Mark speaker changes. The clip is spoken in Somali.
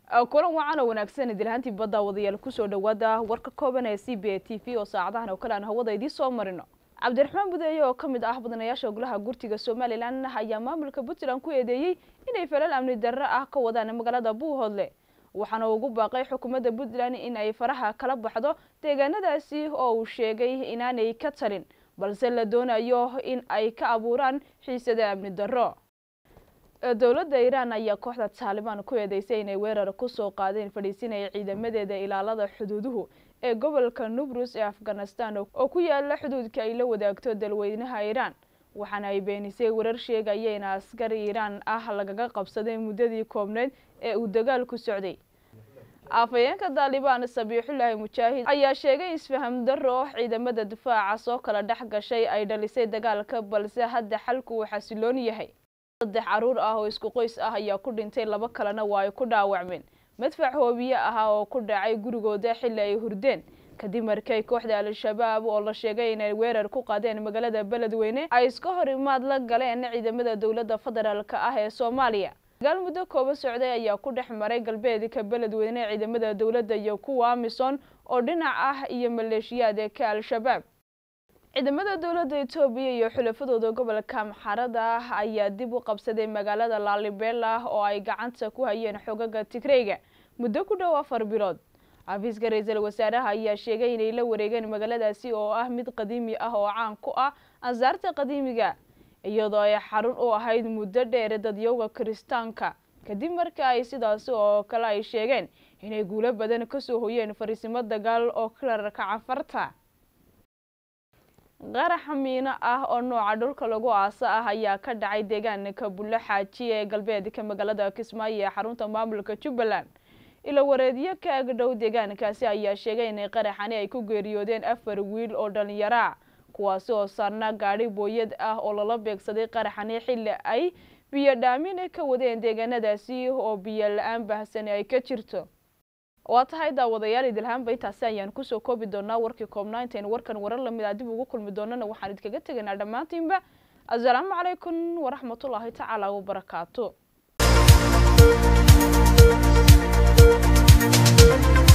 Speaker 1: kulan wacan oo wanaagsan idilhaantii badda wadayaal kusoo dhawaada warka kooban ee c b a t v oo saacadahan oo kale aan hawada idiin soo marino cabdiraxmaan budeeye oo ka mid ah badanayaasha golaha gurtiga somalilan ayaa maamulka puntland ku eedeeyey inay falal amni darro ah ka wadaan magaalada buuhoodle waxaana ugu baaqay xukuumadda puntland in ay faraha kala baxdo deegaanadaasi oo uu sheegay inaanay ka talin balse la doonayo in ay ka abuuraan xiisada amni darro dowladda iiraan ayaa kooxda taalibaan ku eedeysay inay weerar kusoo qaadeen fadhiisinaya ciidamadeeda ilaalada xuduuduhu ee gobolka nubrus ee afghanistan oo ku yaala xuduudka ay la wadaagto dalweynaha iiraan waxaana ay beenisay warar sheegaya in askari iiraan ah lagaga qabsaday muddadii koobneyd ee uu dagaalku socday afhayeenka taalibaan sabiixullaahi mujaahid ayaa sheegay isfaham darro ciidamada difaaca soo kala dhex gashay ay dhalisay dagaalka balse hadda xalku uu xasiloon yahay saddex caruur ah oo isku qoys ah ayaa ku dhintay laba kalena waa ay ku dhaawacmeen madfac hoobiye ahaa oo ku dhacay gurigooda xilli ay hurdeen kadib markay kooxda al-shabaab oo la sheegay inay weerar ku qaadeen magaalada beledweyne ay iska hor imaad la galeen ciidamada dowladda federaalka ah ee soomaaliya dagaal muddo kooba socday ayaa ku dhex maray galbeedka beledweyne ciidamada dowladda iyo kuwa amison oo dhinac ah iyo maleeshiyaadka al-shabaab ciidamada dowladda etoobiya iyo xulafadooda gobolka maxarada ah ayaa dib u qabsaday magaalada laalibela oo ay gacanta ku hayeen xogaga tigreyga muddo ku dhow afar bilood xafiiska ra-iisul wasaaraha ayaa sheegay inay la wareegeen magaaladaasi oo ah mid qadiimi ah oo caan ku ah ansaarta qadiimiga iyadoo ay xarun u ahayd muddo dheer dadyowga kiristaanka kadib marka ay sidaasi oo kale ay sheegeen inay guulo badan kasoo hoyeen fariisimo dagaal oo kalarka cafarta qarax miino ah oo nooca dhulka lagu aasa ah ayaa ka dhacay deegaanka bulle xaaji ee galbeedka magaalada kismaayo ee xarunta maamulka jubbaland ilo wareedyo ka agdhow deegaankaasi ayaa sheegay inay qaraxani ay ku geeriyoodeen afar wiil oo dhallinyaraa kuwaasi oo saarna gaadhi booyad ah oo lala beegsaday qaraxani xilli ay biyo dhaamin ka wadeen deegaanadaasi oo biyo la-aan baahsani ay ka jirto waa tahay daawadayaal idilhaanba intaasi ayaan kusoo koobi doonaa warkii koobnaa intaynu warkan warar lamid a dib ugu kulmi doonana waxaan idkaga tegaynaa dhammaantiinba assalaamu calaykum waraxmatullaahi tacaala wabarakaatu